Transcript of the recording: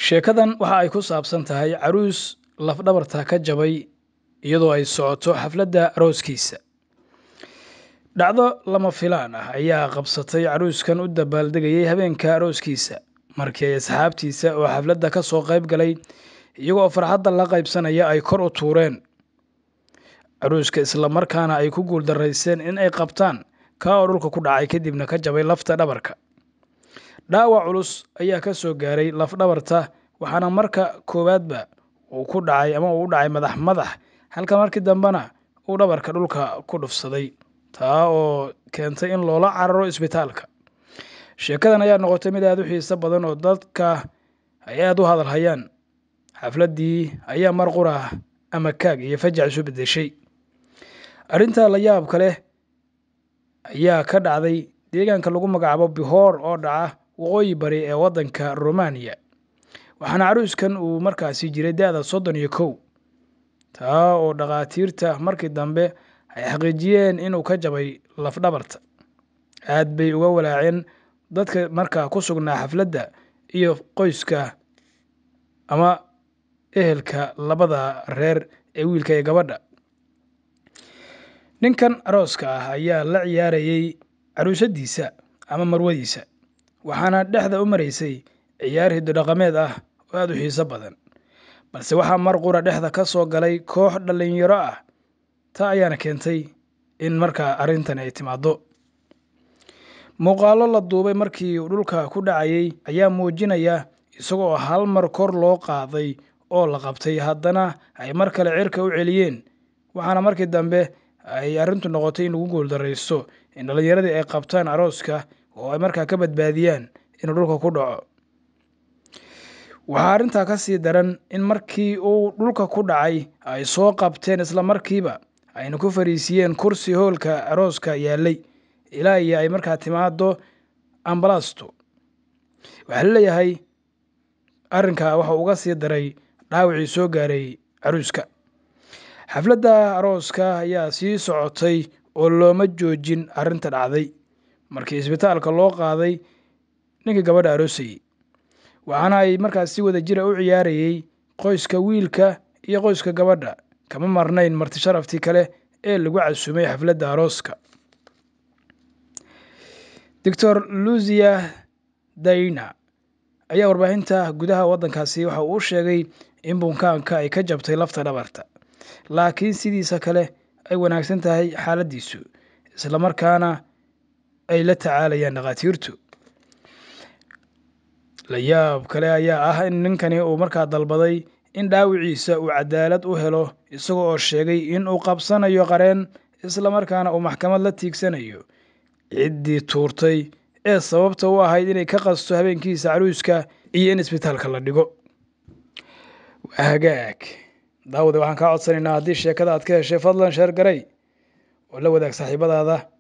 sheekadan waxa ay ku saabsan tahay caruus lafdhabarta ka jabay iyadoo ay socoto xafladda arooskiisa dhacdo lama filaan ah ayaa qabsatay caruuskan u dabaaldegayay habeenka arooskiisa markii ay asxaabtiisa oo xafladda ka soo qayb galay iyagoo farxadda la qaybsanaya ay kor u tuureen caruuska islamarkaana ay ku guuldarayseen in ay qabtaan kaa oo dhulka ku dhacay kadibna ka jabay lafta dhabarka dhaawac culus ayaa ka soo gaaray lafdhabarta waxaana marka koowaadba uu ku dhacay ama uu u dhacay madax madax halka markii dambena uu dhabarka dhulka ku dhufsaday taa oo keentay in loola cararo isbitaalka sheekadan ayaa noqotay mid aada u xiiso badan oo dadka ay aada u hadal hayaan xafladdii ayaa mar qura ama kaag iyo fajac isu beddeshay arrinta la yaabka leh ayaa ka dhacday deegaanka lagu magacaabo bihoor oo dhaca waqooyi bari ee waddanka romaniya waxaana caruuskan uu markaasi jiray da-da soddon iyo kow taa oo dhakhaatiirta markii dambe ay xaqiijiyeen inuu ka jabay lafdhabarta aad bay uga walaaceen dadka markaa ku sugnaa xafladda iyo qoyska ama ehelka labada reer ee wiilka iyo gabadha ninkan arooska ah ayaa la ciyaarayay caruusadiisa ama marwadiisa waxaana dhexda u maraysay ciyaar hiddo dhaqameed ah oo aada u xiiso badan balse waxaa mar qura dhexda ka soo galay koox dhallinyaro ah taa ayaana keentay in markaa arrintan ay timaaddo muuqaallo la duubay markii uu dhulka ku dhacayay ayaa muujinaya isagoo hal mar kor loo qaaday oo la qabtay haddana ay mar kale cirka u celiyeen waxaana markii dambe ay arrintu noqotay in lagu guuldaraysto in dhallinyaradii ay qabtaan arooska oo ay markaa ka badbaadiyaan inuu dhulka ku dhaco waxaa arrintaa ka sii daran in markii uu dhulka ku dhacay ay soo qabteen isla markiiba ayna ku fariisiiyeen kursi hoolka arooska yaallay ilaa iyo ay markaa timaado ambalaasto waxaa la leeyahay arrinkaa waxa uga sii daray dhaawacii soo gaaray caruuska xafladda arooska ayaa sii socotay oo looma joojin arrinta dhacday markii isbitaalka loo qaaday ninkii gabadha aroosayey waxaana ay markaas si wada jira u ciyaarayey qoyska wiilka iyo qoyska gabadha kama marnayn marti sharaftii kale ee lagu casumay xafladda arooska doctor lucia daina ayaa warbaahinta gudaha waddankaasi waxa uu sheegay in bunkaanka ay ka jabtay lafta dhabarta laakiin sidiisa kale ay wanaagsan tahay xaaladdiisu islamarkaana ay la tacaalayaan dhakhaatiirtu la yaab kale ayaa ah in ninkani uu markaa dalbaday in dhaawiciisa uu cadaalad u helo isaga oo sheegay in uu qabsanayo qareen islamarkaana uu maxkamad la tiigsanayo ciddii tuurtay ee sababta u ahayd inay ka qasto habeenkiisa caruuska iyo in isbitaalka la dhigo waa hagaag daawade waxaan kaa codsanaynaa haddii sheekada aad ka heshay fadlan sheer garay oo la wadaag saaxiibadaada